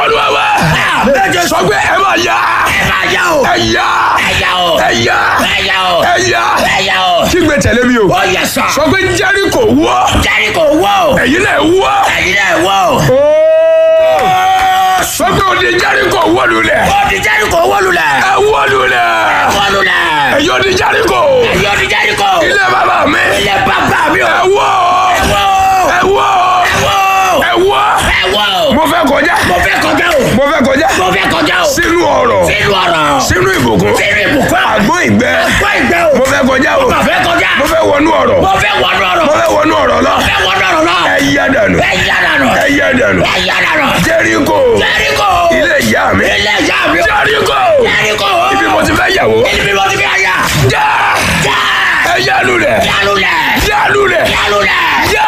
olúwa wa méje sọ pé ẹ máa yá ẹ máa yá o. ẹ yá ẹ yá o. ẹ yá ẹ yá o. ẹ yá ẹ yá o. kígbe tẹ̀lé mi o ó yẹ sọ. sọ pé Jẹ́ríkò wó Jẹ́ríkò wó o. ẹ̀yin náà wó. ẹ̀yin náà wó o. sọ pé òde Jẹ́ríkò wó lulẹ̀ ó di Jẹ́ríkò wó lulẹ̀. ẹ wó lulẹ̀ wó lulẹ̀. ẹ̀yin òde Jẹ́ríkò ẹ̀yin ó di Jẹ́ríkò. ilé bàbá mi ilé bàbá mi o. ẹ wó wó o. ẹ wó wó o. ẹ wó ẹ wó o. mo fẹ́ kọjá mo fẹ́ kọjá o. mo fẹ́ kọjá mo fẹ́ kọjá o. sínú ọ̀rọ̀ sínú ọ̀rọ̀. sínú ìbùkún sínú ìbùkún. àgbọn ìgbẹ́ gbọ́ ìgbẹ́ o. mo fẹ́ kọjá o mo fẹ́ kọjá. mo fẹ́ wọnú ọ̀rọ̀ mo fẹ́ wọnú ọ̀rọ̀. mo fẹ́ wọnú ọ̀rọ̀ lọ mo fẹ́ wọnú ọ̀rọ̀ náà. ẹ yá dànù ẹ yá dànù. ẹ yá dànù ẹ yá dànù. Jẹ́ríkò Jẹ́ríkò. ilé ìyá mi ilé ìyá mi o. Jẹ́ríkò Jẹ́ríkò. ibi mo ti fẹ́ yàwó ibi mo ti fi àyà. já já. ẹ yá lulẹ̀ yálùlẹ̀. yá lulẹ̀ yálùlẹ̀.